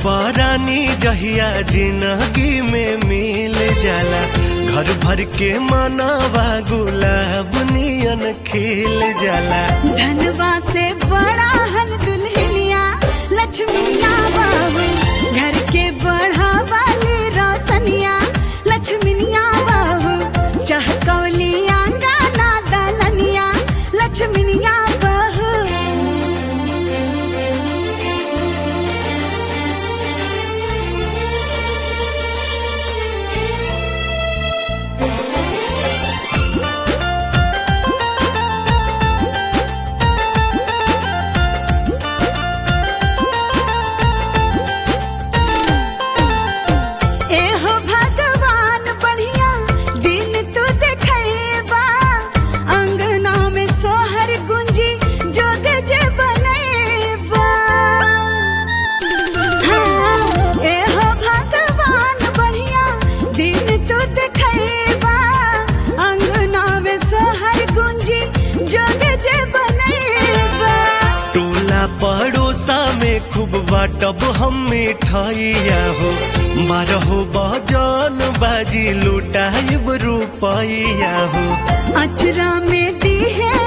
परानी जहिया जिंदगी में मिल जाला घर भर के मनावा गुलाब नियन खिल जाला धनवा से बड़ा हन दुल्हनिया लक्ष्मीया बाबू घर के बढ़ा वाली रोशनिया लक्ष्मीनिया बाबू चहकौली आंगना दलनिया लक्ष्मीनिया बहू एहो भगवान बढ़िया दिन तू देखैबा अंगना में सोहर गुंजी जोग जे बनैबा हाँ, एहो भगवान बढ़िया दिन तू देखैबा अंगना में सोहर गुंजी जोग जे बनैबा टोला पड़ोसा में खूब बाटब हम मिठाइया हो बारहो बजन बाजी लुटाइब रुपैया हो अचरा में दी है